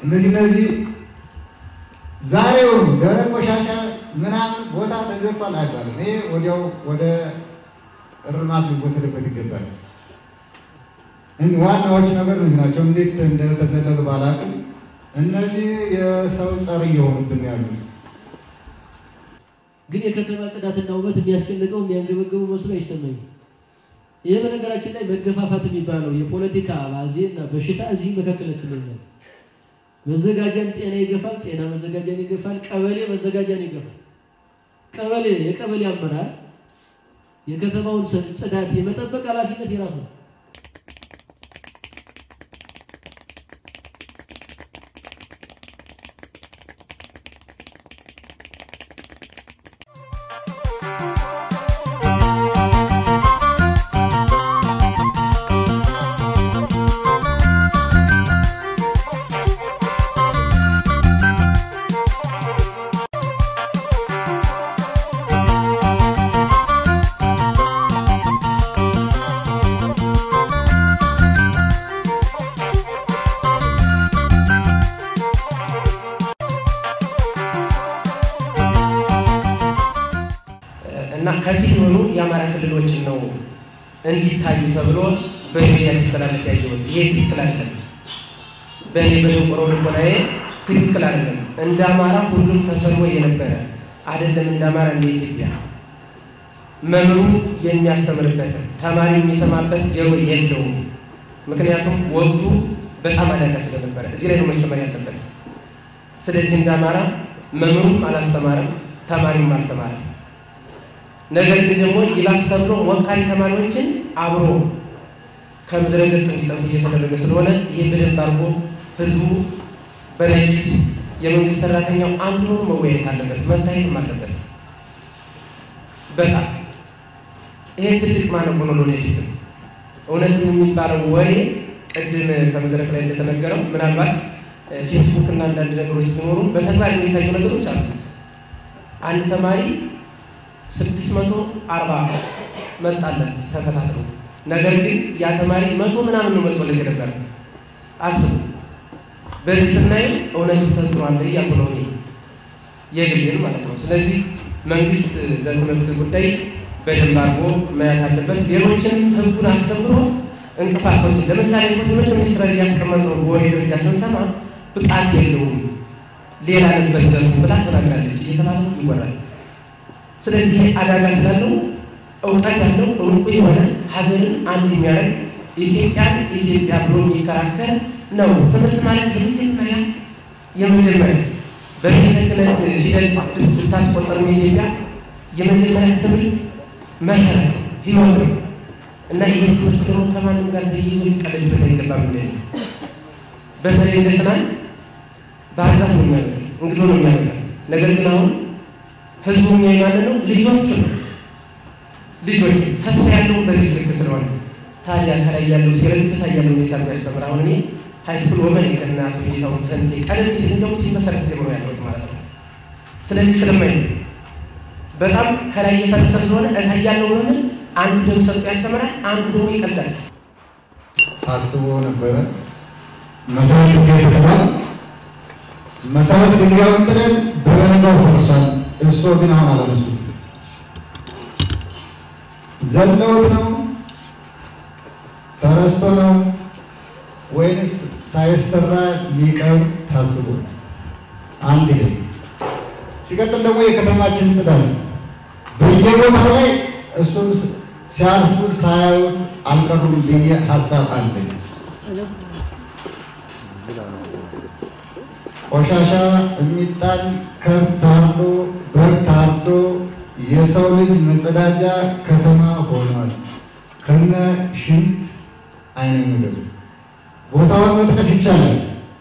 እነዚህ እነዚህ ዛሬውኑ ደረቅ ቆሻሻ ምናምን ቦታ ተዘርቷል አይባልም። ይሄ ወዲያው ወደ እርማት ሊወሰድበት ይገባል። ዋናዎቹ ነገር እነዚህ ናቸው። እንዴት እንደተዘለሉ ባላቅም እነዚህ የሰው ጸር እየሆኑብን ያሉት ግን የከተማ ጽዳትና ውበት የሚያስጨንቀው የሚያንገበግቡ መስሎ አይሰማኝም። ይህ በነገራችን ላይ መገፋፋት የሚባለው የፖለቲካ አባዜ እና በሽታ እዚህ መካከላችን ላይ ያለ መዘጋጃን ጤና ይገፋል፣ ጤና መዘጋጃን ይገፋል፣ ቀበሌ መዘጋጃን ይገፋል። ቀበሌ የቀበሌ አመራር የከተማውን ጽዳት የመጠበቅ ኃላፊነት የራሱ ነው። እና ከፊል የሆኑ የአማራ ክልሎችን ነው እንዲታዩ ተብሎ በሚዲያ ሲተላለፍ ያየሁት። ይሄ ትክክል አይደለም። በእኔ በደንቆሮ ልቦናዬ ትክክል አይደለም። እንደ አማራ ሁሉም ተሰልሞ የነበረ አይደለም። እንደ አማራ እንደ ኢትዮጵያ መምህሩ የሚያስተምርበት ተማሪ የሚሰማበት ጆሮ የለውም። ምክንያቱም ወቅቱ በጣም አደጋ ስለነበረ እዚህ ላይ ነው መስተማር ያለበት። ስለዚህ እንደ አማራ መምህሩም አላስተማረም፣ ተማሪውም አልተማረም። ነገር ግን ደግሞ ይባስ ተብሎ ሞካሪ ተማሪዎችን አብሮ ከምድረ ገጽ እንዲጠፉ እየተደረገ ስለሆነ ይህ በደንብ አድርጎ ህዝቡ በነቂስ የመንግስት ሰራተኛው አንዱ መወያየት አለበት፣ መታየትም አለበት። በጣም ይሄ ትልቅ ማነቆ ነው ለወደፊትም። እውነትም የሚባለው ወሬ ቅድም ከመድረክ ላይ እንደተነገረው ምናልባት ፌስቡክ እና አንዳንድ ነገሮች ቢኖሩ በተግባር የሚታዩ ነገሮች አሉ። አንድ ተማሪ ስድስት መቶ አርባ መጣለት ተከታትሎ። ነገር ግን ያ ተማሪ መቶ ምናምን ነው መጥቶለት የነበረ። አስቡ። በዚህ ስናይ እውነት ተጽዕኖ እያልኩ ነው እኔ የግሌን ማለት ነው። ስለዚህ መንግስት በትምህርት ጉዳይ በደንብ አድርጎ ማየት አለበት። ሌሎችንም ህጉን አስከብሮ እንቅፋቶችን ለምሳሌ ትምህርት ሚኒስትር እያስቀመጠው በወሬ ደረጃ ስንሰማ ብቃት የለውም ሌላ ነበር ዘርፉ ብላ ተናግራለች እየተባለ ይወራል። ስለዚህ አደጋ ስላለው እውቀት ያለው እውቁ የሆነ ሀገርን አንድ የሚያደርግ ኢትዮጵያን ኢትዮጵያ ብሎ የሚከራከር ነው። ትምህርት ማለት የመጀመሪያ የመጀመሪያ በቤተ ክህነት ፊደል ብታስቆጠሩ ኢትዮጵያ የመጀመሪያ ትምህርት መሰረት ነው፣ ህይወት ነው እና ይህ ትምህርት ደግሞ ከማንም ጋር ተይዞ ሊቀለድበት አይገባም። እንደ በተለይ እንደ ስናን ባህርዛፍ ነው የሚያደርግ እንግዶ ነው የሚያደርግ ነገር ግን አሁን ህዝቡ የሚያይ ነው ልጆቹ ነው ልጆቹ ተስፋ ያለው በዚህ ስልክ ስለሆነ ታዲያ ከላይ ያለው ሲረግጥ ያለው ሁኔታ የሚያስተምር አሁን እኔ ሃይስኩል ወመን የቀናቱ ሁኔታውን ፈንቴ ቀደም ሲል እንደውም ሲመሰረት ጀምሮ ያለሁት ማለት ነው። ስለዚህ ስለማይ በጣም ከላይ እየፈረሰ ስለሆነ እታይ ያለው ወመን አንዱ ደግሞ ሰጥቶ ያስተምራል፣ አንዱ ደግሞ ይቀልዳል። ታስቦ ነበረ መሰረት ድንጋይ ተጥሏል። መሰረት ድንጋዩን ጥለን በበነጋው ፈርሷል። እሱ ግን አሁን አላነሱት። ዘለውት ነው ተረስቶ ነው ወይንስ ሳይሰራ ሊቀር ታስቦ? አንድ ይሄ ሲቀጥል ደግሞ የከተማችን ጽዳት በየቦታው ላይ እሱም ሲያልፉ ሳያዩት አልቀሩም ብዬ ሀሳብ አለኝ። ቆሻሻ የሚጣል ከብት ታርዶ በግ ታርዶ የሰው ልጅ መጸዳጃ ከተማ ሆኗል። ከነ ሽንት አይነ ምድር ቦታውን መጥቀስ ይቻላል።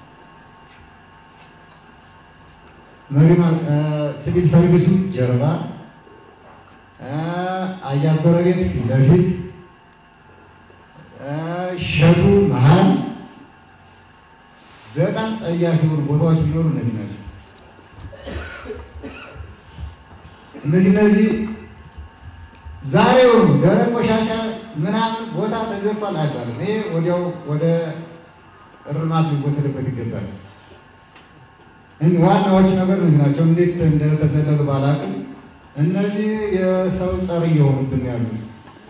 መሪማ ሲቪል ሰርቪሱ ጀርባ፣ አያር ጎረቤት ፊት ለፊት፣ ሸዱ መሀል በጣም ጸያፍ የሆኑ ቦታዎች ቢኖሩ እነዚህ ናቸው። እነዚህ እነዚህ ዛሬውኑ ደረቅ ቆሻሻ ምናምን ቦታ ተዘርቷል አይባልም። ይሄ ወዲያው ወደ እርማት ሊወሰድበት ይገባል። ዋናዎቹ ነገር እነዚህ ናቸው። እንዴት እንደተዘለሉ ባላቅም እነዚህ የሰው ጸር እየሆኑብን ያሉት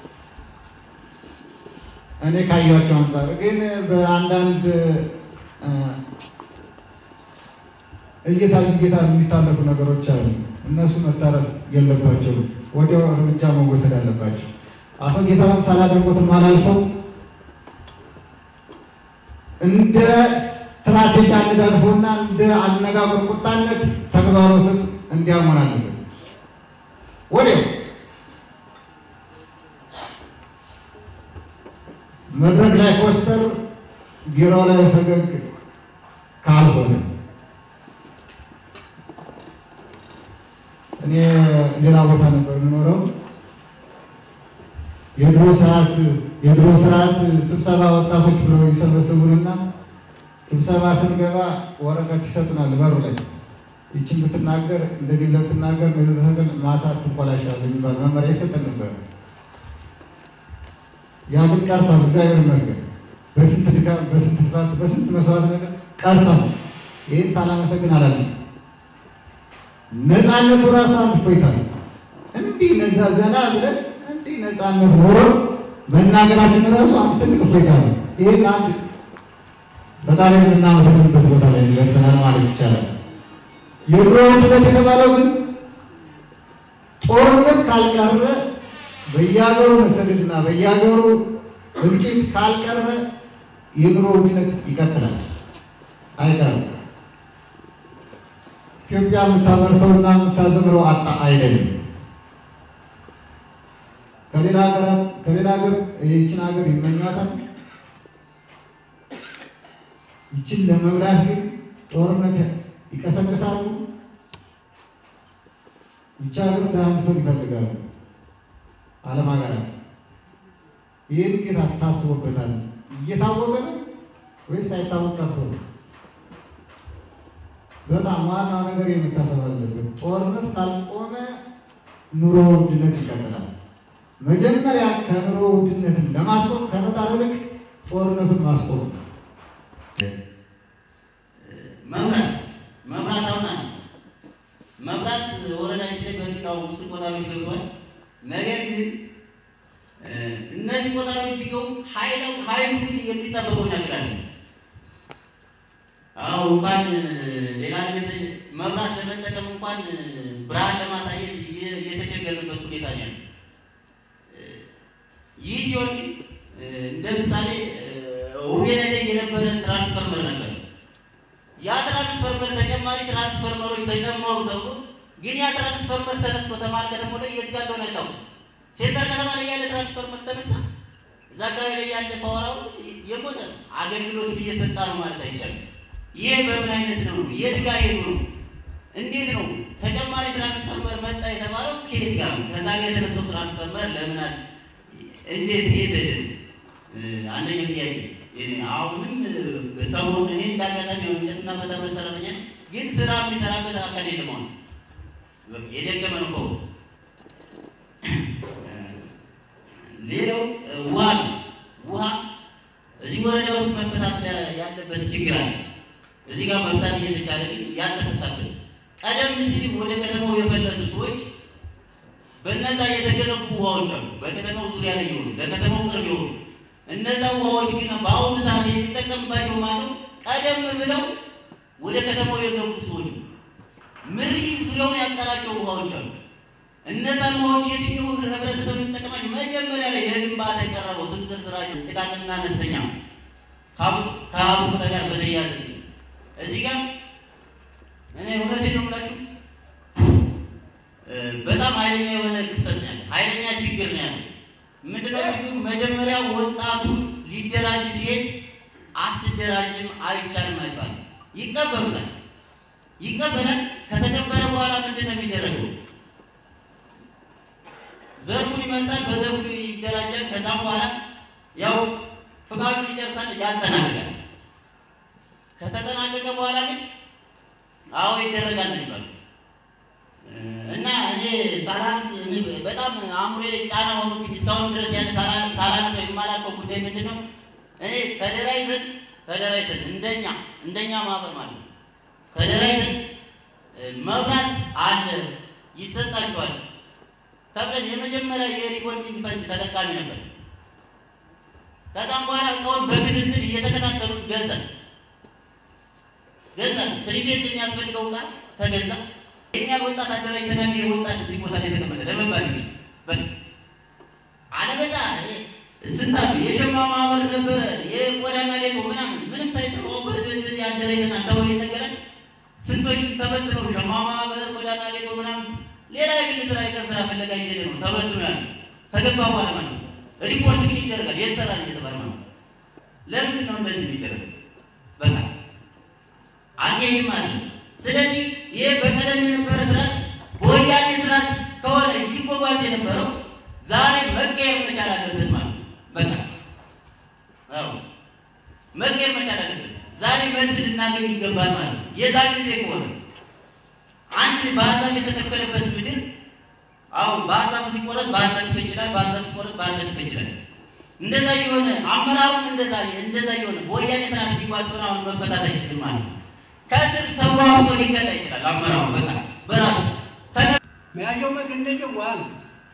እኔ ካያቸው አንጻር ግን በአንዳንድ እይታ እይታ የሚታለፉ ነገሮች አሉ። እነሱ መታረፍ የለባቸውም። ወዲያው እርምጃ መወሰድ አለባቸው። አቶ ጌታሁን ሳላደንቆትም አላልፈው እንደ ስትራቴጂ አነጋግፎና እንደ አነጋገር ቁጣነት ተግባሮትን እንዲያሞን አለበት። ወዲያው መድረክ ላይ ኮስተር፣ ቢሮ ላይ ፈገግ ካልሆነ እኔ ሌላ ቦታ ነበር የምኖረው። የድሮ ሰዓት የድሮ ስርዓት ስብሰባ ወጣቶች ብለው ይሰበስቡንና ስብሰባ ስንገባ ወረቀት ይሰጡናል በሩ ላይ ይችን ብትናገር እንደዚህ ብትናገር ተገል ማታ ትኮላሻለህ የሚባል መመሪያ ይሰጠን ነበር። ያ ግን ቀርቷል። እግዚአብሔር ይመስገን። በስንት ድካም፣ በስንት ልፋት፣ በስንት መስዋዕት ነገር ቀርቷል። ይህን ሳላመሰግን አላለም። ነፃነቱ ራሱ አንድ እፎይታ ነው። እንዲህ ነዛ ዘና ብለን እንዲህ ነፃነት ኖሮ መናገራችን ራሱ አንድ ትልቅ እፎይታ ነው። ይህን አንድ ፈጣሪ የምናመሰግንበት ቦታ ላይ ደርሰናል ማለት ይቻላል። የኑሮ ውድነት የተባለው ግን ጦርነት ካልቀረ በየሀገሩ መሰደድና በየሀገሩ እልቂት ካልቀረ የኑሮ ውድነት ይቀጥላል፣ አይቀርም። ኢትዮጵያ የምታመርተውና የምታዘምረው አጣ አይደለም። ከሌላ ሀገራት ከሌላ ሀገር ይችን ሀገር ይመኛታል። ይችን ለመብላት ግን ጦርነት ይቀሰቅሳሉ። ይቺ ሀገር ድሃ እንድትሆን ይፈልጋሉ ዓለም ሀገራት። ይህን ጌታ ታስቦበታል። እየታወቀ ነው ወይስ አይታወቅ ቀርቶ ነው? በጣም ዋናው ነገር የምታሰብ አለበት። ጦርነት ካልቆመ ኑሮ ውድነት ይቀጥላል። መጀመሪያ ከኑሮ ውድነትን ለማስቆም ከመጣር ይልቅ ጦርነቱን ማስቆም መብራት መብራት አሁን አለ መብራት ወረዳችን ላይ በሚቃው ውስጥ ቆጣሪዎች ገብተዋል። ነገር ግን እነዚህ ቆጣሪዎች ቢገቡ ኃይሉ ኃይሉ ግን የሚጠበቀው ነገር አለ። አዎ እንኳን ሌላ ነገር መብራት ለመጠቀም እንኳን ብርሃን ለማሳየት የተቸገርንበት ሁኔታ ነው ያለው። ይህ ሲሆን ግን እንደ ምሳሌ ውቤነ ላይ የነበረ ትራንስፈርመር ነበር። ያ ትራንስፈርመር ተጨማሪ ትራንስፈርመሮች ተጨመሩ ተብሎ ግን ያ ትራንስፈርመር ተነስቶ ተማል ከተማ ላይ የት ጋር እንደሆነ አይታወቅም። ሴንተር ከተማ ላይ ያለ ትራንስፈርመር ተነሳ፣ እዛ አካባቢ ላይ ያለ ፓወራው የሞተ ነው። አገልግሎት እየሰጣ ነው ማለት አይቻልም። ይሄ በምን አይነት ነው? የት ጋር ሄዱ ነው? እንዴት ነው ተጨማሪ ትራንስፈርመር መጣ የተባለው? ከየት ጋር ነው? ከዛ ጋር የተነሳው ትራንስፈርመር ለምን አለ እንዴት የት አንደኛው ጥያቄ አሁንም ሰሞኑን እኔ እንዳጋጣሚ እንጨትና መጠመድ ሰራተኛ ግን ስራ የሚሰራበት አካል የለም። አሁን የደገመ ነው። ሌላው ውሃ ነው። ውሃ እዚህ ወረዳ ውስጥ መፈታት ያለበት ችግር አለ። እዚህ ጋር መፍታት እየተቻለ ግን ያልተፈታበት ቀደም ሲል ወደ ከተማው የፈለሱ ሰዎች በእነዛ የተገነቡ ውሃዎች አሉ። በከተማው ዙሪያ ላይ የሆኑ ለከተማው ቅርብ የሆኑ እነዛ ውሃዎች ግን በአሁኑ ሰዓት የሚጠቀምባቸው ማለት ቀደም ብለው ወደ ከተማው የገቡ ሰዎች ምሪ ዙሪያውን ያጠራቸው ውሃዎች አሉ። እነዛን ውሃዎች የትኛው ህብረተሰብ የሚጠቀማቸው መጀመሪያ ላይ ለግንባታ የቀረበው ስም ዝርዝራቸው ጥቃቅንና አነስተኛ ከሀቡ ጋር በተያያዘ እዚህ ጋር እኔ እውነቴን ነው የምላችሁ በጣም ኃይለኛ የሆነ ክፍተት ነው ያለ፣ ኃይለኛ ችግር ነው ያለ። ምንድነው ችግሩ? መጀመሪያ ወጣቱ ሊደራጅ ሲሄድ አትደራጅም አይቻልም አይባልም። ይቀበሉታል ይቀበላል። ከተቀበለ በኋላ ምንድን ነው የሚደረገው? ዘርፉን ይመጣል፣ በዘርፉ ይደራጃል። ከዛም በኋላ ያው ፍቃዱን ይጨርሳል፣ ያጠናቅቃል። ከተጠናቀቀ በኋላ ግን አዎ ይደረጋል ነው የሚባለው እና እኔ ሳላንስ በጣም አእምሮዬ ላይ ጫና ሆኖብኝ እስካሁን ድረስ ያን ሳላንሰው የማላውቀው ጉዳይ ምንድን ነው? እኔ ተደራጅተን ተደራጅተን እንደኛ እንደኛ ማህበር ማለት ነው ተደራጅተን መብራት አለ ይሰጣችኋል ተብለን የመጀመሪያ የሪቮልቪንግ ፈንድ ተጠቃሚ ነበር። ከዛም በኋላ እቃውን በክትትል እየተከታተሉ ገዛን ገዛን ስሪፌዝ የሚያስፈልገው እቃ ተገዛ። የኛ ወጣት አደራጅተናል። ይህ ወጣት እዚህ ቦታ ላይ ተቀመጠ ለመባል እንግዲህ በል አለበዛ ስንት አሉ የሸማ ማህበር ነበረ የቆዳና ሌጦ ምናምን ምንም ሳይጽፉ በዚህ በዚህ አደራጅተናል ተብሎ ይነገራል። ስንቶች ተበትነው ሸማ ማህበር ቆዳና ሌጦ ምናምን ሌላ የግል ስራ የቀን ስራ ፍለጋ እየሄደ ነው ተበትኖ ያለ ከገባ በኋላ ማለት ነው። ሪፖርት ግን ይደረጋል የት ሰራን እየተባለ ማለት ነው። ለምንድን ነው እንደዚህ የሚደረግ? በቃ አየህ ማለት ነው። ስለዚህ ይህ በቀደም የነበረ ስርዓት በወያኔ ስርዓት ከሆነ ይጓጓዝ የነበረው ዛሬ መቀየር መቻል አለበት ማለት ነው። በቃ አዎ መቀየር መቻል አለበት። ዛሬ መልስ ልናገኝ ይገባል ማለት ነው። የዛን ጊዜ ከሆነ አንድ ባህር ዛፍ የተተከለበት ምድር አዎ ባህር ዛፍ ሲቆረጥ ባህር ዛፍ ይፈጅላል፣ ባህር ዛፍ ሲቆረጥ ባህር ዛፍ ይፈጅላል። እንደዛ የሆነ አመራሩም እንደዛ እንደዛ የሆነ በወያኔ ስርዓት ቢጓዝ ሆነ አሁን መፈታት አይችልም ማለት ነው። ከስር ተዋውቶ ሊከዳ ይችላል አመራሩ በቃ በራሱ መያዣው መገነጃው ውሃ ነው።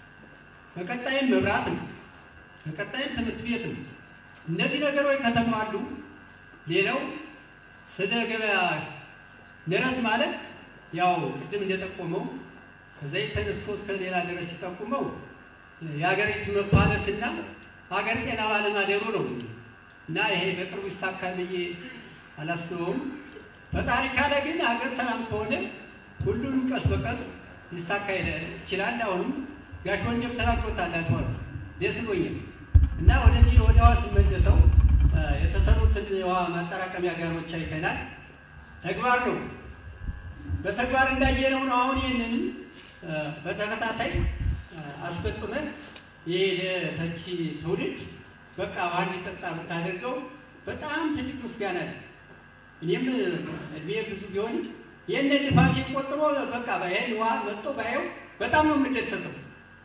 በቀጣይም መብራት ነው። በቀጣይም ትምህርት ቤት ነው። እነዚህ ነገሮች ከተሟሉ ሌላው ስለ ገበያ ንረት ማለት ያው ቅድም እንደጠቆመው ከዘይት ተነስቶ እስከ ሌላ ድረስ ሲጠቁመው የሀገሪቱ መባለስና ሀገር ጤና ባለማደሩ ነው እና ይሄ በቅርቡ ይሳካል ብዬ አላስበውም። ፈጣሪ ካለ ግን ሀገር ሰላም ከሆነ ሁሉንም ቀስ በቀስ ሊሳካ ይችላል። አሁንም ጋሽ ወንድም ተናግሮታል አልፏል ደስ ብሎኛል እና ወደዚህ ወደ ውሃ ስመለሰው የተሰሩትን የውሃ ማጠራቀሚያ ጋኖች አይተናል። ተግባር ነው በተግባር እንዳየነው ነው። አሁን ይህንንም በተከታታይ አስፈጽመን ይህ ለተቺ ትውልድ በቃ ውሃ እንዲጠጣ ብታደርገው በጣም ትልቅ ምስጋና አለ። እኔም እድሜ ብዙ ቢሆንም ይህንን ልፋት ቆጥሮ በቃ ይህን ውሃ መጥቶ ባየው በጣም ነው የምደሰተው።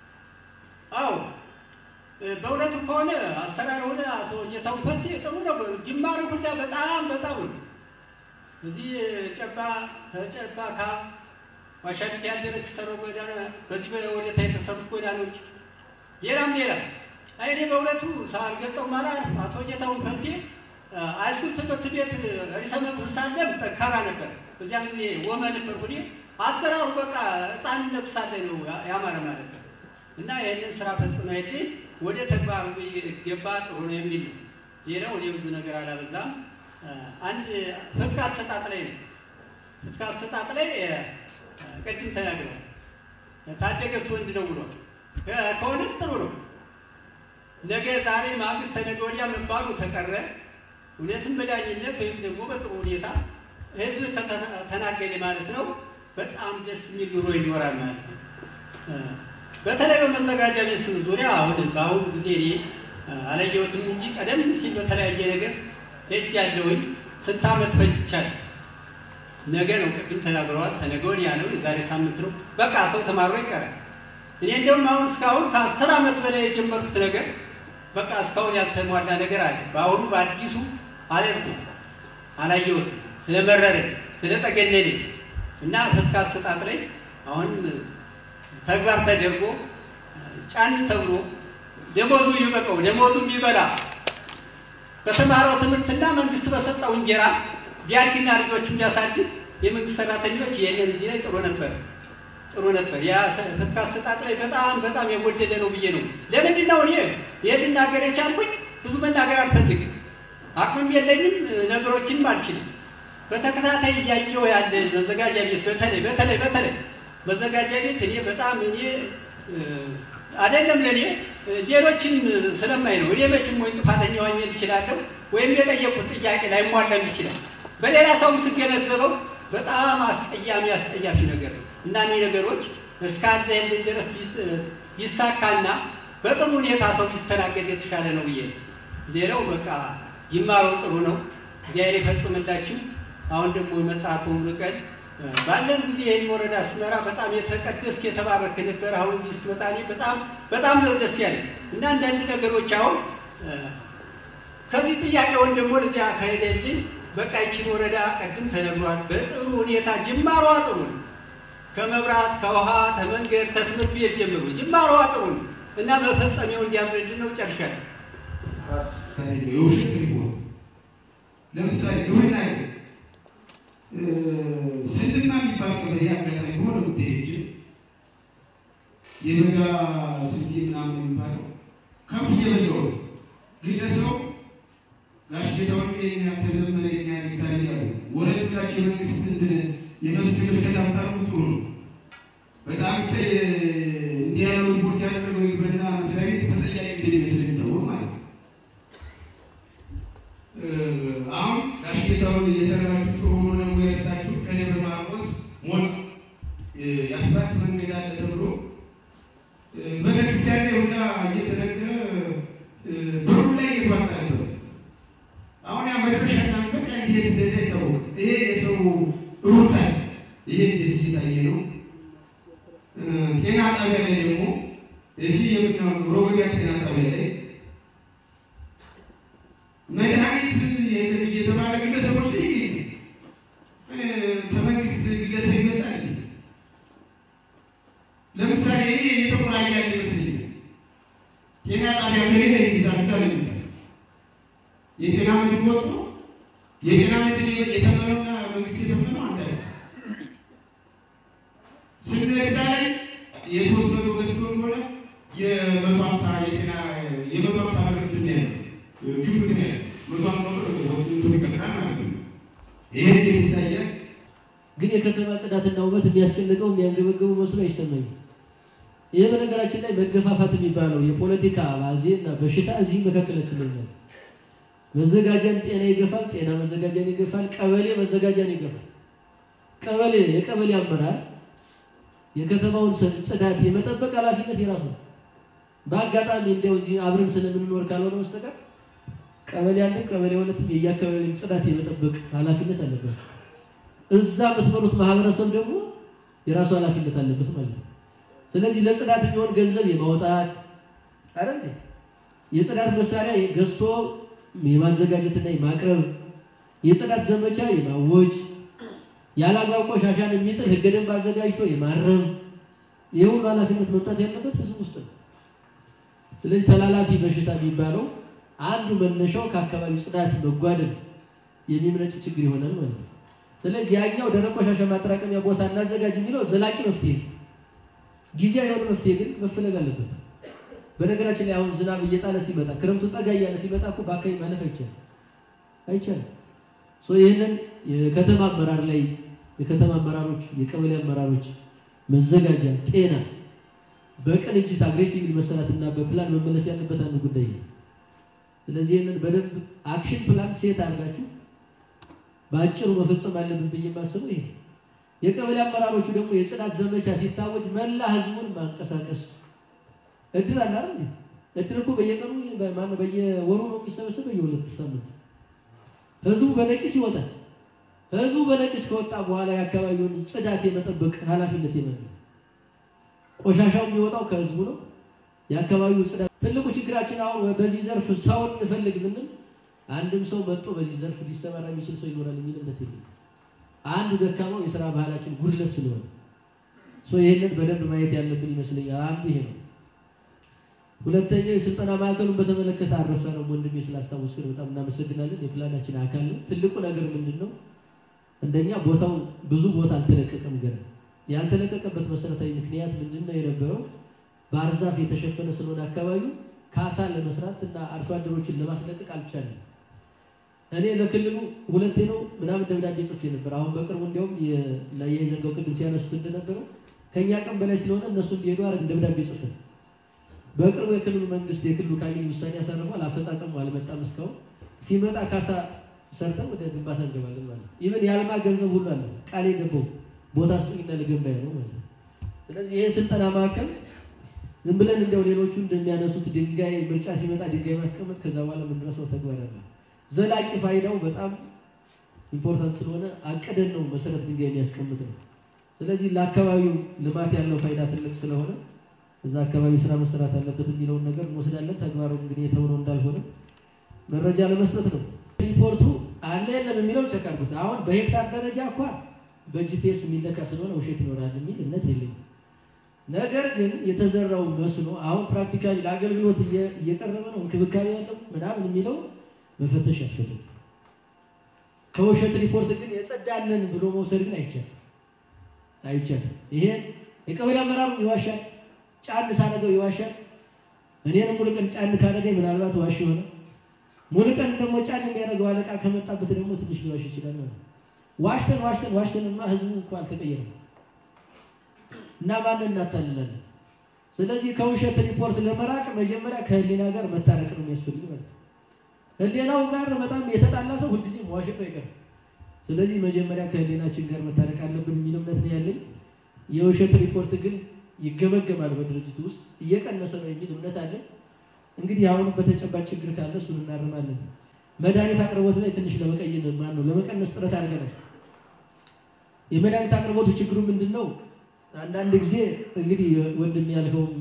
አዎ በእውነቱ ከሆነ አሰራር ሆነ አቶ ጌታሁን ፈንቴ ጥሩ ነው። ጅማሬ ሁላ በጣም በጣም ነው። እዚህ ጨባ ተጨባ ካ ዋሻቢት ያደረች የተሰሩ ጎዳና በዚህ ወደታ የተሰሩት ጎዳኖች ሌላም ሌላ አይ እኔ በእውነቱ ሳልገልጠው ማለት አቶ ጌታሁን ፈንቴ ሃይስኩል ትምህርት ቤት ርዕሰ መምህር ሳለም ጠንካራ ነበር። በዚያ ጊዜ ወመ ነበር ሁኔ አሰራሩ በቃ ሕፃንነቱ ሳለ ነው ያማረ ማለት ነው። እና ይህንን ስራ ፈጽመ ሄድን ወደ ተግባር ገባ ጥሩ ነው የሚል ነው። ሌላው እኔ ብዙ ነገር አላበዛም። አንድ ፍትህ አሰጣጥ ላይ ነው። ፍትህ አሰጣጥ ላይ ቅድም ተናግረዋል። ታደገስ ወንድ ነው ብሏል። ከሆነስ ጥሩ ነው። ነገ ዛሬ ማግስት ተነገ ወዲያ መባሉ ተቀረ። እውነትም በዳኝነት ወይም ደግሞ በጥሩ ሁኔታ ህዝብ ከተናገደ ማለት ነው በጣም ደስ የሚል ኑሮ ይኖራል ማለት ነው። በተለይ በመዘጋጃ ቤት ዙሪያ አሁን በአሁኑ ጊዜ እኔ አላየሁትም እንጂ ቀደም ሲል በተለያየ ነገር ሄጅ ያለውኝ ስንት ዓመት ፈጅቻለሁ። ነገ ነው ቅድም ተናግረዋል። ተነገ ወዲያ ነው፣ የዛሬ ሳምንት ነው። በቃ ሰው ተማሮ ይቀራል። እኔ እንደውም አሁን እስካሁን ከአስር ዓመት በላይ የጀመርኩት ነገር በቃ እስካሁን ያልተሟላ ነገር አለ። በአሁኑ በአዲሱ አልሄድኩም፣ አላየሁትም፣ ስለመረረኝ ስለጠገነነኝ እና ፍትህ አሰጣጥ ላይ አሁን ተግባር ተደርጎ ጫን ተብሎ ደሞዙ ይበቀው ደሞዙ ቢበላ በተማረው ትምህርትና መንግስት በሰጠው እንጀራ ቢያድግና ልጆቹን ቢያሳድግ የመንግስት ሰራተኞች ይህንን እዚህ ላይ ጥሩ ነበር ጥሩ ነበር። ያ ፍትህ አሰጣጥ ላይ በጣም በጣም የጎደለ ነው ብዬ ነው። ለምንድን ነው እኔ ይህን ልናገር የቻልኩኝ? ብዙ መናገር አልፈልግም፣ አቅምም የለኝም፣ ነገሮችንም አልችልም። በተከታታይ እያየሁ ያለ መዘጋጃ ቤት በተለይ በተለይ በተለይ መዘጋጃ ቤት እኔ በጣም እኔ አይደለም ለእኔ ሌሎችን ስለማይ ነው። እኔ መቼም ወይ ጥፋተኛ ሆኜ እችላለሁ ወይም የጠየቁት ጥያቄ ላይሟላም ይችላል። በሌላ ሰውም ስገነዘበው በጣም አስቀያሚ አስጠያፊ ነገር ነው እና እኔ ነገሮች እስካለህልን ድረስ ቢሳካና በጥሩ ሁኔታ ሰው ቢስተናገድ የተሻለ ነው ብዬ ነው። ሌላው በቃ ይማረው ጥሩ ነው። እግዚአብሔር ይፈጽምላችሁ። አሁን ደግሞ የመጣ አቶ ሙሉቀን ባለን ጊዜ ይህን ወረዳ ስመራ በጣም የተቀደስክ የተባረክ ነበር። አሁን እዚህ ስትመጣ እኔ በጣም በጣም ነው ደስ ያለኝ እና አንዳንድ ነገሮች አሁን ከዚህ ጥያቄውን ደግሞ ለዚህ አካሄደልኝ በቃ ይችን ወረዳ ቅድም ተነግሯል። በጥሩ ሁኔታ ጅማሯ ጥሩ ነው። ከመብራት ከውሃ ከመንገድ ከትምህርት ቤት ጀምሮ ጅማሯ ጥሩ ነው እና መፈጸሚያው እንዲያምርልን ነው። ጨርሻለሁ። የውሸት ሪፖርት ለምሳሌ ግብርና ይ ስንድና የሚባል ቀበሌ አጋጣሚ በሆነ ጉዳዮች የበጋ ስንዴ ምናምን የሚባለው ከብት እየበላሁ ነው። ግለሰቡ ጋሽ ጌታሁን ይሄን ያህል ተዘመረ ይሄን ያህል ሄክታር እያሉ ወረድ ብላችሁ የመንግስት እንትን የመስክ ምልከታ ብታደርጉ ጥሩ ነው። በጣም እንዲህ ያለው ሪፖርት ያደረገው የግብርና መስሪያ ቤት ተጠያቂ እንደሚመስል የሚታወቅ ማለት ነው። አሁን ጋሽ ጌታሁን እየሰራችሁ ጥሩ ሆኖ ደግሞ የረሳችሁ ከደብረ ማርቆስ ሞት የአስፋልት መንገድ አለ ተብሎ ቤተክርስቲያን ላይ ሁላ እየተነገረ ብሩ ላይ እየተዋጣ ነበር። አሁን ያ መድረሻና በቃ እንዴት እንደዚህ አይታወቅም። ይሄ የሰው ሩታ ይሄ እንዴት እየታየ ነው? ጤና ጣቢያ ላይ ደግሞ እዚህ የምናየው ሮበያ ጤና ጣቢያ ላይ መድኃኒት የለም እየተባለ ግለሰቦች ላይ ከመንግስት ግለሰብ ይመጣል። ለምሳሌ እኔ የተቆራኘ ያለ ይመስለኛል። ጤና ጣቢያ ከሌለ ይዛል ዛ የጤና ምድብ ወጥቶ የጤና ምድብ የተመረውና መንግስት የተመረው አንድ አይነት ስንዛ ላይ የሶስት መቶ ገዝቶ ሆነ የመቶ ሀምሳ የጤና የመቶ ሀምሳ ብር እንትን ነው ያለው ግምት ነው ያለው መቶ ሀምሳ ብር እንትን ይከስራል ማለት ነው። ይሄ እንዴት ይታያል? ግን የከተማ ጽዳትና ውበት የሚያስጨንቀው የሚያንገበግቡ መስሎ አይሰማኝም። ይህ በነገራችን ላይ መገፋፋት የሚባለው የፖለቲካ አባዜ እና በሽታ እዚህ መካከላችን ላይ ነው። መዘጋጃን ጤና ይገፋል፣ ጤና መዘጋጃን ይገፋል፣ ቀበሌ መዘጋጃን ይገፋል። ቀበሌ የቀበሌ አመራር የከተማውን ጽዳት የመጠበቅ ኃላፊነት የራሱ ነው። በአጋጣሚ እንዲያው እዚህ አብረን ስለምንኖር ካልሆነ በስተቀር ቀበሌ አንድም ቀበሌ ሁለትም የየአካባቢውን ጽዳት የመጠበቅ ኃላፊነት አለበት። እዛ የምትመሩት ማህበረሰብ ደግሞ የራሱ ኃላፊነት አለበት ማለት ነው። ስለዚህ ለጽዳት የሚሆን ገንዘብ የማውጣት አይደል የጽዳት መሳሪያ ገዝቶ የማዘጋጀትና የማቅረብ የጽዳት ዘመቻ የማወጅ ያለ አግባብ ቆሻሻን የሚጥል ህገ ደንብ አዘጋጅቶ የማረም ይህ ሁሉ ኃላፊነት መምጣት ያለበት ህዝብ ውስጥ ነው። ስለዚህ ተላላፊ በሽታ የሚባለው አንዱ መነሻው ከአካባቢው ጽዳት መጓደል የሚመነጭ ችግር ይሆናል ማለት ነው። ስለዚህ ያኛው ደረቅ ቆሻሻ ማጠራቀሚያ ቦታ እናዘጋጅ የሚለው ዘላቂ መፍትሄ ነው። ጊዜያዊ የሆነ መፍትሄ ግን መፈለግ አለበት። በነገራችን ላይ አሁን ዝናብ እየጣለ ሲመጣ ክረምቱ ጠጋ እያለ ሲመጣ እኮ በአካባቢ ማለፍ አይቻልም አይቻልም። ይህንን የከተማ አመራር ላይ የከተማ አመራሮች፣ የቀበሌ አመራሮች መዘጋጃ፣ ጤና በቅንጅት አግሬሲቭ መሰራትና በፕላን መመለስ ያለበት አንዱ ጉዳይ ነው። ስለዚህ ይህንን በደንብ አክሽን ፕላን ሴት አድርጋችሁ በአጭሩ መፈጸም አለብን ብዬ የማስበው ይሄ የቀበሌ አመራሮቹ ደግሞ የጽዳት ዘመቻ ሲታወጅ መላ ህዝቡን ማንቀሳቀስ እድር አለ አይደል? እድር እኮ በየቀኑ ማነው በየወሩ ነው የሚሰበሰብ በየሁለት ሳምንት ህዝቡ በነቂስ ይወጣል። ህዝቡ በነቂስ ከወጣ በኋላ የአካባቢውን ጽዳት የመጠበቅ ኃላፊነት የመን ቆሻሻው የሚወጣው ከህዝቡ ነው። የአካባቢው ጽዳት ትልቁ ችግራችን አሁን በዚህ ዘርፍ ሰውን እንፈልግ ብንል አንድም ሰው መጥቶ በዚህ ዘርፍ ሊሰማራ የሚችል ሰው ይኖራል የሚል እምነት የለም። አንዱ ደካማው የስራ ባህላችን ጉድለት ስለሆነ ይህንን በደንብ ማየት ያለብን ይመስለኛል። አንዱ ይሄ ነው። ሁለተኛው የስልጠና ማዕከሉን በተመለከተ አረሳ ነው ወንድሜ ስላስታወስክን በጣም እናመሰግናለን። የፕላናችን አካል ነው። ትልቁ ነገር ምንድን ነው? እንደኛ ቦታው ብዙ ቦታ አልተለቀቀም። ገና ያልተለቀቀበት መሰረታዊ ምክንያት ምንድን ነው የነበረው? ባህር ዛፍ የተሸፈነ ስለሆነ አካባቢው ካሳ ለመስራት እና አርሶ አደሮችን ለማስለቀቅ አልቻለም። እኔ ለክልሉ ሁለቴ ነው ምናምን ደብዳቤ ጽፌ ነበር። አሁን በቅርቡ እንዲያውም የዘንጋው ቅድም ሲያነሱት እንደነበረው ከእኛ ቀን በላይ ስለሆነ እነሱ እንዲሄዱ አረግ ደብዳቤ ጽፌ በቅርቡ የክልሉ መንግስት የክልሉ ካቢኔ ውሳኔ ያሳርፏል። አፈጻጸሙ አልመጣም እስካሁን። ሲመጣ ካሳ ሰርተን ወደ ግንባታ እንገባለን ማለት ነው። ኢቨን የአልማ ገንዘብ ሁሉ አለ ቃል የገባው ቦታ ስጡኝና ልገንባ ነው ማለት ነው። ስለዚህ ይሄ ስልጠና ማዕከል ዝም ብለን እንዲያው ሌሎቹ እንደሚያነሱት ድንጋይ ምርጫ ሲመጣ ድንጋይ ማስቀመጥ ከዛ በኋላ የምንረሳው ተግባር አለ። ዘላቂ ፋይዳው በጣም ኢምፖርታንት ስለሆነ አቅደን ነው መሰረት ድንጋይ የሚያስቀምጥ ነው። ስለዚህ ለአካባቢው ልማት ያለው ፋይዳ ትልቅ ስለሆነ እዛ አካባቢ ስራ መሰራት አለበት የሚለውን ነገር እንወስዳለን። ተግባሩ እንግዲህ የተውነው እንዳልሆነ መረጃ ለመስጠት ነው። ሪፖርቱ አለ የለም የሚለው ቸክ አድርጉት። አሁን በሄክታር ደረጃ እኳ በጂፒኤስ የሚለካ ስለሆነ ውሸት ይኖራል የሚል እምነት የለኝም። ነገር ግን የተዘራው መስኖ አሁን ፕራክቲካሊ ለአገልግሎት እየ- እየቀረበ ነው፣ እንክብካቤ ያለው ምናምን የሚለው መፈተሽ ያስፈልጋል። ከውሸት ሪፖርት ግን የጸዳንን ብሎ መውሰድ ግን አይቻልም አይቻልም። ይሄ የቀበሌ አመራሩ ይዋሻል፣ ጫን ሳነገው ይዋሻል። እኔንም ሙሉ ቀን ጫን ካደረገኝ ምናልባት ዋሽ ይሆናል። ሙሉ ቀን ደግሞ ጫን የሚያደርገው አለቃ ከመጣበት ደግሞ ትንሽ ሊዋሽ ይችላል ማለት ነው። ዋሽተን ዋሽተን ዋሽተንማ ህዝቡ እኮ አልተቀየረም እና ማንን እናታልላለን? ስለዚህ ከውሸት ሪፖርት ለመራቅ መጀመሪያ ከህሊና ጋር መታረቅ ነው የሚያስፈልግ ማለት ነው። ህሊናው ጋር በጣም የተጣላ ሰው ሁልጊዜ መዋሸቱ አይቀርም። ስለዚህ መጀመሪያ ከህሊናችን ጋር መታረቅ አለብን የሚል እምነት ነው ያለኝ። የውሸት ሪፖርት ግን ይገመገማል በድርጅቱ ውስጥ እየቀነሰ ነው የሚል እምነት አለኝ። እንግዲህ አሁን በተጨባጭ ችግር ካለ እሱን እናርማለን። መድኃኒት አቅርቦት ላይ ትንሽ ለመቀየር ማን ነው ለመቀነስ ጥረት አድርገናል። የመድኃኒት አቅርቦቱ ችግሩ ምንድን ነው? አንዳንድ ጊዜ እንግዲህ ወንድም ያልከውም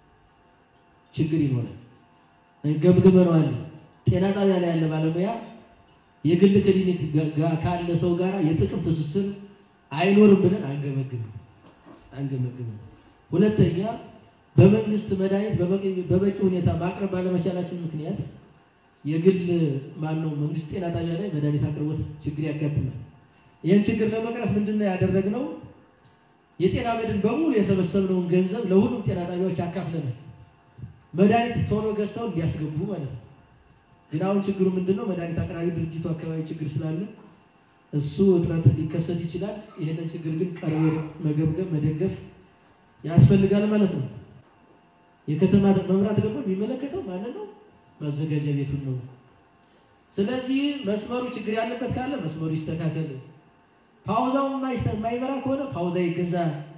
ችግር ይኖራል። ገምግመነዋል። ጤና ጣቢያ ላይ ያለ ባለሙያ የግል ክሊኒክ ጋ- ካለ ሰው ጋር የጥቅም ትስስር አይኖርም ብለን አንገመግምም አንገመግምም። ሁለተኛ በመንግስት መድኃኒት በበቂ- በበቂ ሁኔታ ማቅረብ ባለመቻላችን ምክንያት የግል ማነው መንግስት ጤና ጣቢያ ላይ መድኃኒት አቅርቦት ችግር ያጋጥማል። ይህን ችግር ለመቅረፍ ምንድን ነው ያደረግነው? የጤና መድን በሙሉ የሰበሰብነውን ገንዘብ ለሁሉም ጤና ጣቢያዎች አካፍለናል። መድኃኒት ቶሎ ገዝተው እንዲያስገቡ ማለት ነው። ግን አሁን ችግሩ ምንድን ነው? መድኃኒት አቅራቢ ድርጅቱ አካባቢ ችግር ስላለ እሱ እጥረት ሊከሰት ይችላል። ይህንን ችግር ግን ቀርቦ መገብገብ፣ መደገፍ ያስፈልጋል ማለት ነው። የከተማ መምራት ደግሞ የሚመለከተው ማንን ነው? ማዘጋጃ ቤቱን ነው። ስለዚህ መስመሩ ችግር ያለበት ካለ መስመሩ ይስተካከል። ፓውዛው የማይስተ- የማይበራ ከሆነ ፓውዛ ይገዛ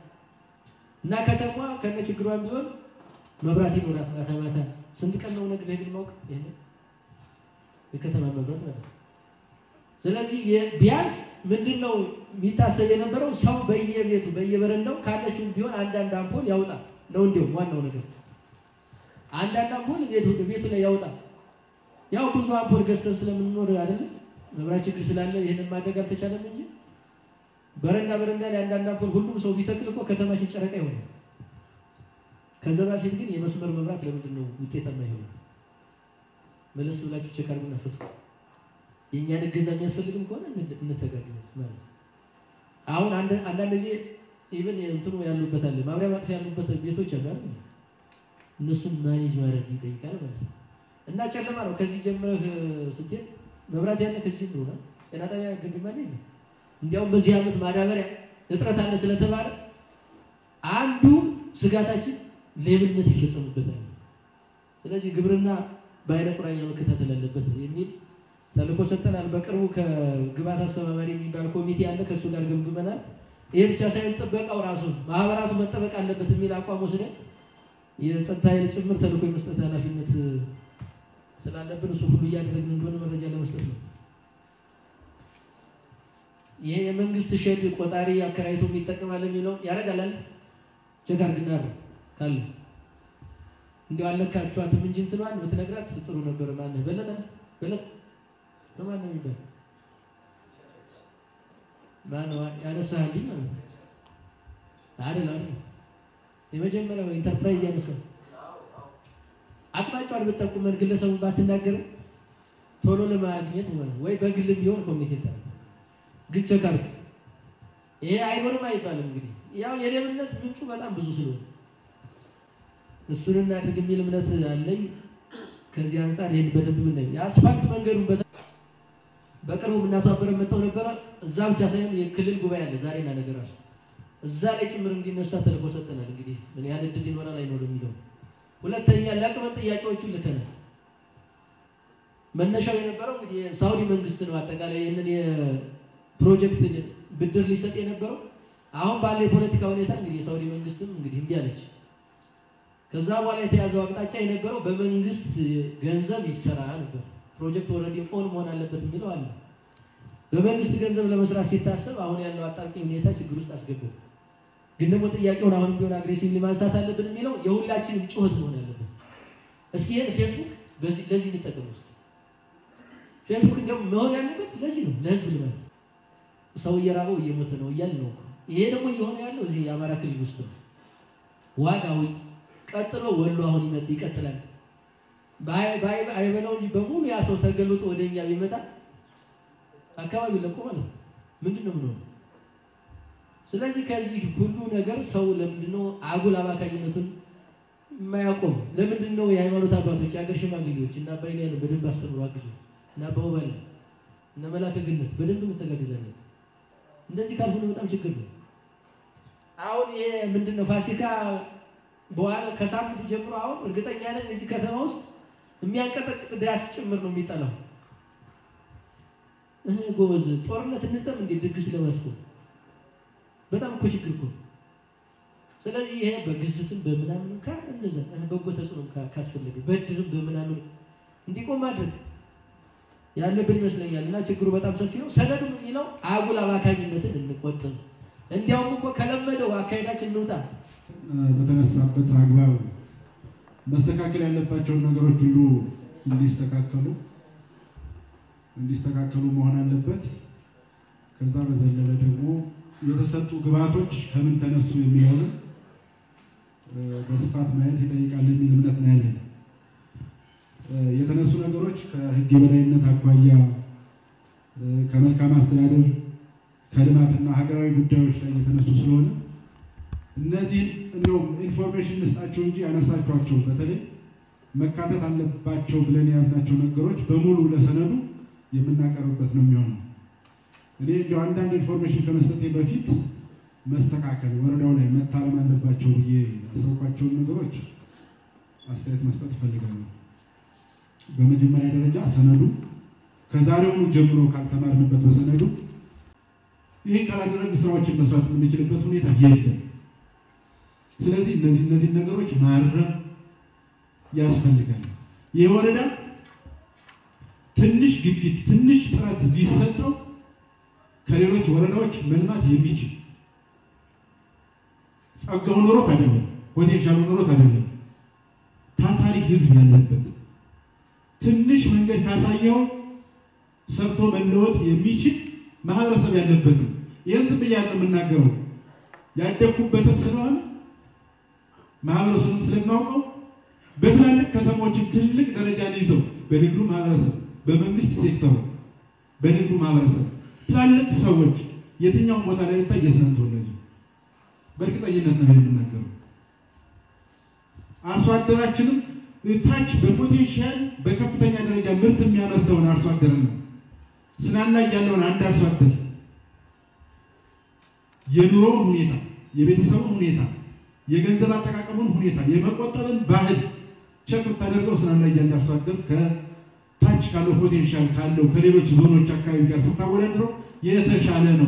እና ከተማ ከነ ችግሯን ቢሆን መብራት ይኖራት ማታ ማታ። ስንት ቀን ነው ነግሬህ ግን ማውቅ ይሄን የከተማ መብራት ማለት ነው። ስለዚህ የ- ቢያንስ ምንድን ነው የሚታሰብ የነበረው ሰው በየቤቱ በየበረንዳው ካለችው ቢሆን አንዳንድ አምፖል ያውጣ ነው። እንዲሁም ዋናው ነገር አንዳንድ አምፖል ቤቱ ቤቱ ላይ ያውጣ። ያው ብዙ አምፖል ገዝተን ስለምንኖር አይደለም መብራት ችግር ስላለ ይህንን ማድረግ አልተቻለም እንጂ በረንዳ በረንዳ ላይ አንዳንድ አምፖል ሁሉም ሰው ቢተክል እኮ ከተማችን ጨረቃ ይሆናል። ከዛ በፊት ግን የመስመር መብራት ለምንድን ነው ውጤታማ ይሆናል? መለስ ብላችሁ ቼክ አድርጉና ፍቱ። የእኛን እገዛ የሚያስፈልግም ከሆነ እንደ- እንተጋገዝ ማለት ነው። አሁን አንድ- አንዳንድ ጊዜ ኢቨን እንትኑ ያሉበት አለ ማብሪያ ማጥፊያ ያሉበት ቤቶች አሉ አይደል? እነሱን ማኔጅ ማድረግ ይጠይቃል ማለት ነው። እና ጨለማ ነው። ከዚህ ጀምረህ ስትሄድ መብራት ያለ ከዚህ ጀምሮ ነው። ጤና ጣቢያ ግንብ ማለት ነው። እንዲያውም በዚህ ዓመት ማዳበሪያ እጥረት አለ ስለተባለ አንዱ ስጋታችን ሌብነት ይፈጸምበታል። ስለዚህ ግብርና በአይነ ቁራኛ መከታተል አለበት የሚል ተልእኮ ሰጥተናል። በቅርቡ ከግብዓት አስተባባሪ የሚባል ኮሚቴ አለ። ከእሱ ጋር ገምግመናል። ይሄ ብቻ ሳይሆን ጥበቃው ራሱ ማህበራቱ መጠበቅ አለበት የሚል አቋም ወስደን የጸጥታ ኃይል ጭምር ተልእኮ የመስጠት ኃላፊነት ስላለብን እሱ ሁሉ እያደረግን እንደሆነ መረጃ ለመስጠት ነው። ይሄ የመንግስት ሼድ ቆጣሪ አከራይቶ የሚጠቀማል የሚለው ያደርጋላል። ቼክ አድርግና ነው ካለ እንዲያው አልነካችኋትም እንጂ እንትኗን ብትነግራት ጥሩ ነበር። ማነህ በለጠ በለጠ በማን ነው የሚባል ማነው ያነሳህልኝ ማለት ነው አይደል? አይደል? የመጀመሪያው ኢንተርፕራይዝ ያነሳው አቅጣጫውን ብትጠቁመን ግለሰቡን ባትናገርም ቶሎ ለማግኘት ማለት ነው። ወይ በግልም ቢሆን ኮሚኒኬት አድርግ ግን ቼክ አድርግ። ይሄ አይኖርም አይባልም። እንግዲህ ያው የሌብነት ምንጩ በጣም ብዙ ስለሆነ እሱን እናድርግ የሚል እምነት አለኝ። ከዚህ አንጻር ይህን በደንብ ምናይ የአስፋልት መንገዱን በተ በቅርቡ እናቷ አበረ መጥተው ነበረ። እዛ ብቻ ሳይሆን የክልል ጉባኤ አለ ዛሬና ነገ ራሱ እዛ ላይ ጭምር እንዲነሳ ተልእኮ ሰጠናል። እንግዲህ ምን ያህል እድል ይኖራል አይኖርም የሚለው ሁለተኛ ለቅመን ጥያቄዎቹን ልከናል። መነሻው የነበረው እንግዲህ የሳውዲ መንግስት ነው። አጠቃላይ ይህንን የፕሮጀክት ብድር ሊሰጥ የነበረው አሁን ባለ የፖለቲካ ሁኔታ እንግዲህ የሳውዲ መንግስትም እንግዲህ እምቢ አለች። ከዛ በኋላ የተያዘው አቅጣጫ የነበረው በመንግስት ገንዘብ ይሰራ ነበር። ፕሮጀክት ኦልሬዲ ኦን መሆን አለበት የሚለው አለ። በመንግስት ገንዘብ ለመስራት ሲታሰብ አሁን ያለው አጣብቂኝ ሁኔታ ችግር ውስጥ አስገባው። ግን ደግሞ ጥያቄውን አሁንም ቢሆን አግሬሲቭሊ ማንሳት አለብን የሚለው የሁላችንም ጩኸት መሆን አለበት። እስኪ ይህን ፌስቡክ በዚህ ለዚህ እንጠቀም ውስጥ ፌስቡክ እንዲያውም መሆን ያለበት ለዚህ ነው፣ ለህዝብ ልማት። ሰው እየራበው እየሞተ ነው እያል ነው። ይሄ ደግሞ እየሆነ ያለው እዚህ የአማራ ክልል ውስጥ ነው። ዋጋዊ ቀጥሎ ወሎ አሁን ይመጥ ይቀጥላል። አይበላው እንጂ በሙሉ ያ ሰው ተገልጦ ወደ እኛ ቢመጣ አካባቢ ለቆ ማለት ነው። ምንድን ነው ምንሆነ? ስለዚህ ከዚህ ሁሉ ነገር ሰው ለምንድን ነው አጉል አባካኝነቱን የማያቆም? ለምንድን ነው የሃይማኖት አባቶች የአገር ሽማግሌዎች እና አባይን ያለ በደንብ አስተምሮ አግዙ እና በውበላ እነ መላከ ግነት በደንብ መተጋገዛለን። እንደዚህ ካልሆነ በጣም ችግር ነው። አሁን ይሄ ምንድን ነው ፋሲካ በኋላ ከሳምንት ጀምሮ አሁን እርግጠኛ ነኝ እዚህ ከተማ ውስጥ የሚያንቀጠቅጥ ዳስ ጭምር ነው የሚጠላው። እህ ጎበዝ ጦርነት እንጠም እንዴ ድግስ ለማስቆም በጣም እኮ ችግር እኮ። ስለዚህ ይሄ በግዝትም በምናምን ካ እንደዛ በጎ ተጽዕኖ ካስፈለገ በድርም በምናምን እንዲቆም ማድረግ ያለብን ይመስለኛል። እና ችግሩ በጣም ሰፊ ነው። ሰነዱ የሚለው አጉል አባካኝነትን እንቆጥብ፣ እንዲያውም እኮ ከለመደው አካሄዳችን እንውጣ። በተነሳበት አግባብ መስተካከል ያለባቸውን ነገሮች ሁሉ እንዲስተካከሉ እንዲስተካከሉ መሆን አለበት። ከዛ በዘለለ ደግሞ የተሰጡ ግብዓቶች ከምን ተነሱ የሚለውን በስፋት ማየት ይጠይቃል የሚል እምነት ነው ያለን። የተነሱ ነገሮች ከሕግ የበላይነት አኳያ ከመልካም አስተዳደር ከልማትና ሀገራዊ ጉዳዮች ላይ የተነሱ ስለሆነ እነዚህን እንደውም ኢንፎርሜሽን እንስጣቸው እንጂ ያነሳቸዋቸው በተለይ መካተት አለባቸው ብለን የያዝናቸው ነገሮች በሙሉ ለሰነዱ የምናቀርብበት ነው የሚሆነው። እኔ እንዲያው አንዳንድ ኢንፎርሜሽን ከመስጠቴ በፊት መስተካከል ወረዳው ላይ መታረም አለባቸው ብዬ ያሰብኳቸውን ነገሮች አስተያየት መስጠት እፈልጋለሁ። በመጀመሪያ ደረጃ ሰነዱ ከዛሬውኑ ጀምሮ ካልተማርንበት በሰነዱ ይህን ካላደረግ ስራዎችን መስራት የምንችልበት ሁኔታ የለም። ስለዚህ እነዚህ እነዚህ ነገሮች ማረም ያስፈልጋል። ይህ ወረዳ ትንሽ ግፊት፣ ትንሽ ጥረት ቢሰጠው ከሌሎች ወረዳዎች መልማት የሚችል ጸጋው ኖሮት አይደለም፣ ፖቴንሻሉ ኖሮት አይደለም፣ ታታሪ ህዝብ ያለበት ትንሽ መንገድ ካሳየው ሰርቶ መለወጥ የሚችል ማህበረሰብ ያለበት ነው። ይህን ዝም ብያለሁ የምናገረው ያደግኩበትም ስለሆነ ማህበረሰቡን ስለማውቀው በትላልቅ ከተሞችን ትልቅ ደረጃን ይዘው በንግዱ ማህበረሰብ፣ በመንግስት ሴክተሩ፣ በንግዱ ማህበረሰብ ትላልቅ ሰዎች የትኛውን ቦታ ላይ ብታይ የስነን ተወላጅ በእርግጠኝነት ነው የምናገረው። አርሶ አደራችንም ታች በፖቴንሻል በከፍተኛ ደረጃ ምርት የሚያመርተውን አርሶ አደር ነው ስናን ላይ ያለውን አንድ አርሶ አደር የኑሮውን ሁኔታ፣ የቤተሰቡን ሁኔታ፣ የገንዘብ አጠቃቀሙን ሁኔታ፣ የመቆጠብን ባህል ቸክ ብታደርገው ስናን ላይ ያለ አርሶ አደር ከታች ካለው ፖቴንሻል ካለው ከሌሎች ዞኖች አካባቢ ጋር ስታወዳድረው የተሻለ ነው።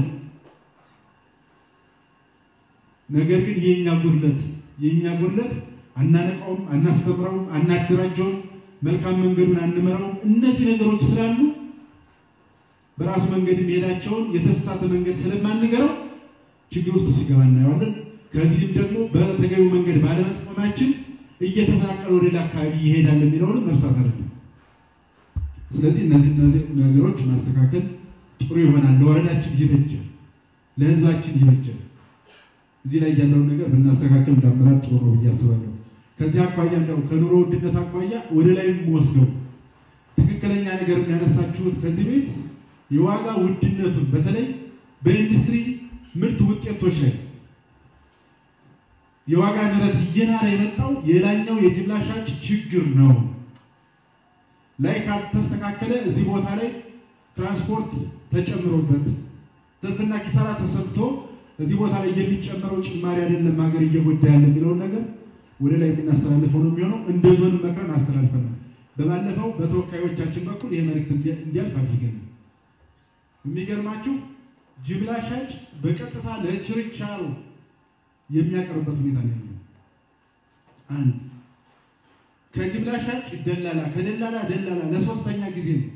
ነገር ግን የኛ ጉድለት የኛ ጉድለት አናነቃውም፣ አናስተምረውም፣ አናደራጀውም፣ መልካም መንገዱን አንመራውም። እነዚህ ነገሮች ስላሉ በራሱ መንገድ የሚሄዳቸውን የተሳሳተ መንገድ ስለማንገረው ችግር ውስጥ ሲገባ እናየዋለን። ከዚህም ደግሞ በተገቢው መንገድ ባለመጠቀማችን እየተፈናቀለ ወደ ሌላ አካባቢ ይሄዳል የሚለውንም መርሳት አይደለም። ስለዚህ እነዚህ እነዚህ ነገሮች ማስተካከል ጥሩ ይሆናል። ለወረዳችን ይበጃል፣ ለህዝባችን ይበጃል። እዚህ ላይ ያለውን ነገር ብናስተካከል እንዳመራር ጥሩ ነው ብዬ አስባለሁ። ከዚህ አኳያ እንደው ከኑሮ ውድነት አኳያ ወደ ላይ ወስደው ትክክለኛ ነገር የሚያነሳችሁት ከዚህ ቤት የዋጋ ውድነቱን በተለይ በኢንዱስትሪ ምርት ውጤቶች ላይ የዋጋ ንረት እየናረ የመጣው የላኛው የጅምላ ሻጭ ችግር ነው። ላይ ካልተስተካከለ እዚህ ቦታ ላይ ትራንስፖርት ተጨምሮበት ትርፍና ኪሳራ ተሰልቶ እዚህ ቦታ ላይ የሚጨመረው ጭማሪ አይደለም ሀገር እየጎዳ ያለ የሚለውን ነገር ወደ ላይ የምናስተላልፈው ነው የሚሆነው። እንደ ዞን መክረን አስተላልፈናል። በባለፈው በተወካዮቻችን በኩል ይህ መልእክት እንዲያልፍ አድርገን የሚገርማችሁ ጅምላ ሻጭ በቀጥታ ለችርቻሮ የሚያቀርብበት ሁኔታ ነው ያለው። አንድ ከጅምላ ሻጭ ደላላ፣ ከደላላ ደላላ ለሶስተኛ ጊዜ ነው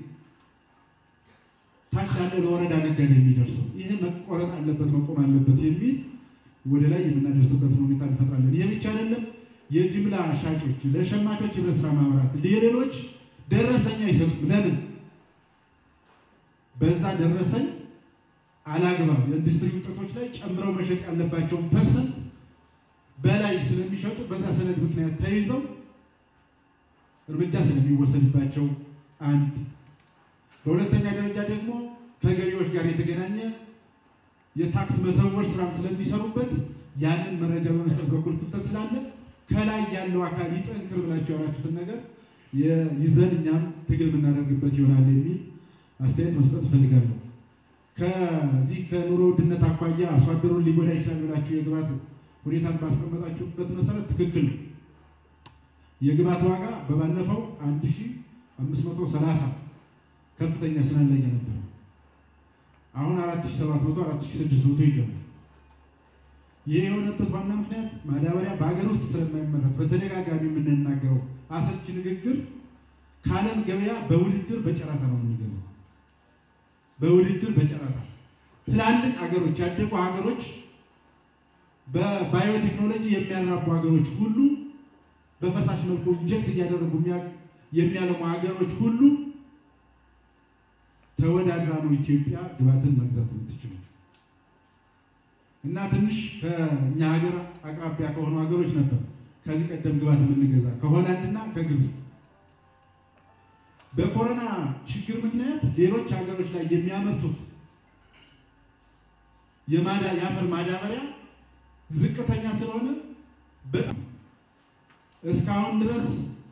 ታች ያለ ለወረዳ ነጋዴ የሚደርሰው። ይህ መቆረጥ አለበት መቆም አለበት የሚል ወደ ላይ የምናደርስበትን ሁኔታ እንፈጥራለን። ይህ ብቻ አይደለም። የጅምላ ሻጮች ለሸማቾች ህብረት ስራ ማህበራት የሌሎች ደረሰኛ አይሰጡም። ለምን? በዛ ደረሰኝ አላግባብ የኢንዱስትሪ ውጤቶች ላይ ጨምረው መሸጥ ያለባቸውን ፐርሰንት በላይ ስለሚሸጡ በዛ ሰነድ ምክንያት ተይዘው እርምጃ ስለሚወሰድባቸው አንድ፣ በሁለተኛ ደረጃ ደግሞ ከገቢዎች ጋር የተገናኘ የታክስ መሰወር ስራም ስለሚሰሩበት ያንን መረጃ በመስጠት በኩል ክፍተት ስላለ ከላይ ያለው አካል ይጠንክር ብላችሁ ያላችሁትን ነገር ይዘን እኛም ትግል የምናደርግበት ይሆናል የሚል አስተያየት መስጠት እፈልጋለሁ። ከዚህ ከኑሮ ውድነት አኳያ አርሶ አደሩን ሊጎዳ ይችላል ብላችሁ የግብዓት ሁኔታን ባስቀመጣችሁበት መሰረት ትክክል ነው። የግብዓት ዋጋ በባለፈው 1530 ከፍተኛ ስናን ላይ ነበር። አሁን 4700 4600 ይገባል። ይህ የሆነበት ዋና ምክንያት ማዳበሪያ በሀገር ውስጥ ስለማይመረት በተደጋጋሚ የምንናገረው አሰልቺ ንግግር ከዓለም ገበያ በውድድር በጨረታ ነው የሚገዛው። በውድድር በጨረታ ትላልቅ ሀገሮች ያደጉ ሀገሮች በባዮቴክኖሎጂ የሚያራቡ ሀገሮች ሁሉ በፈሳሽ መልኩ ኢንጀክት እያደረጉ የሚያለሙ ሀገሮች ሁሉ ተወዳድራ ነው ኢትዮጵያ ግብዓትን መግዛት የምትችለው። እና ትንሽ ከእኛ ሀገር አቅራቢያ ከሆኑ ሀገሮች ነበር ከዚህ ቀደም ግብዓት የምንገዛ ከሆላንድ እና ከግብፅ። በኮሮና ችግር ምክንያት ሌሎች ሀገሮች ላይ የሚያመርቱት የማዳ የአፈር ማዳበሪያ ዝቅተኛ ስለሆነ በጣም እስካሁን ድረስ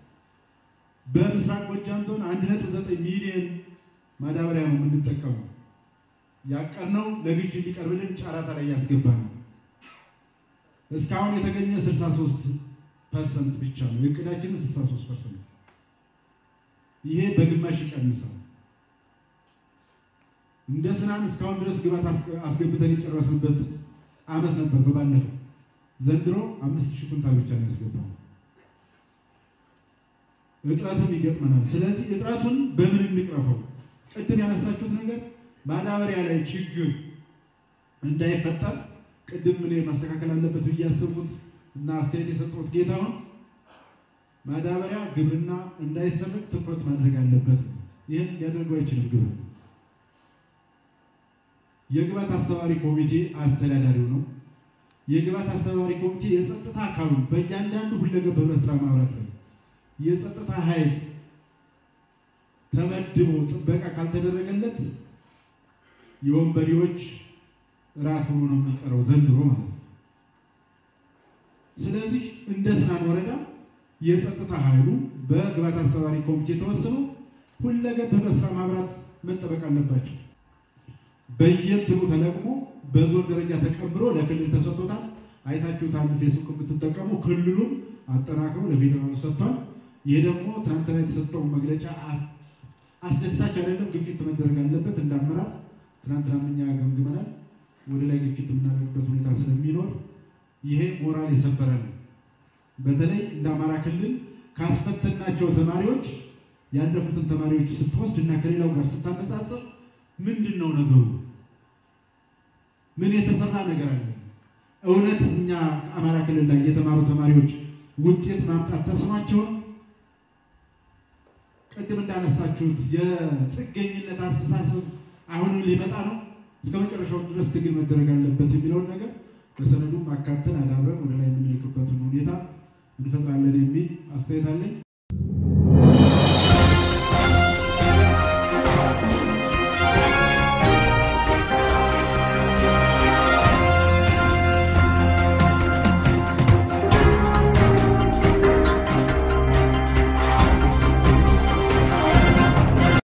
በምስራቅ ጎጃም ዞን 1.9 ሚሊዮን ማዳበሪያ ነው የምንጠቀመው። ያቀርነው ለግዥ እንዲቀርብልን ጨረታ ላይ ያስገባ ነው። እስካሁን የተገኘ 63 ፐርሰንት ብቻ ነው። የእቅዳችን 63 ፐርሰንት፣ ይሄ በግማሽ ይቀንሳል። እንደ ስናን እስካሁን ድረስ ግብዓት አስገብተን የጨረስንበት አመት ነበር በባለፈው። ዘንድሮ አምስት ሺህ ኩንታል ብቻ ነው ያስገባው። እጥረትም ይገጥመናል። ስለዚህ እጥረቱን በምን እንቅረፈው? ቅድም ያነሳችሁት ነገር ማዳበሪያ ላይ ችግር እንዳይፈጠር ቅድም እኔ ማስተካከል አለበት ብዬ ያሰብኩት እና አስተያየት የሰጠሁት ጌታውን ማዳበሪያ ግብርና እንዳይሰረቅ ትኩረት ማድረግ አለበት። ይህን ሊያደርገው አይችልም ግብርና። የግብዓት አስተባባሪ ኮሚቴ አስተዳዳሪው ነው። የግብዓት አስተባባሪ ኮሚቴ የጸጥታ አካሉ በእያንዳንዱ ሁለገብ ህብረት ስራ ማህበራት ላይ የጸጥታ ኃይል ተመድቦ ጥበቃ ካልተደረገለት የወንበዴዎች ራት ሆኖ ነው የሚቀረው ዘንድሮ ማለት ነው። ስለዚህ እንደ ስናን ወረዳ የጸጥታ ኃይሉ በግብዓት አስተባባሪ ኮሚቴ ተወስኖ ሁለገብ ህብረት ስራ ማህበራት መጠበቅ አለባቸው። በየእንትኑ ተለቅሞ በዞን ደረጃ ተቀብሎ ለክልል ተሰጥቶታል። አይታችሁታል። ፌስቡክ የምትጠቀሙ ክልሉም አጠናክሮ ለፌዴራሉ ሰጥቷል። ይህ ደግሞ ትናንትና የተሰጠው መግለጫ አስደሳች አይደለም። ግፊት መደረግ አለበት። እንዳመራር ትናንትና እኛ ገምግመናል። ወደ ላይ ግፊት የምናደርግበት ሁኔታ ስለሚኖር ይሄ ሞራል የሰበረ ነው። በተለይ እንደ አማራ ክልል ካስፈተናቸው ተማሪዎች ያለፉትን ተማሪዎች ስትወስድ እና ከሌላው ጋር ስታነጻጽር ምንድን ነው ነገሩ? ምን የተሰራ ነገር አለ? እውነት እኛ ከአማራ ክልል ላይ የተማሩ ተማሪዎች ውጤት ማምጣት ተስኗቸውን ቅድም እንዳነሳችሁት የጥገኝነት አስተሳሰብ አሁንም ሊመጣ ነው። እስከ መጨረሻው ድረስ ትግል መደረግ አለበት የሚለውን ነገር በሰነዱ አካተን አዳብረን ወደ ላይ የምንልክበትን ሁኔታ እንፈጥራለን የሚል አስተያየት አለኝ።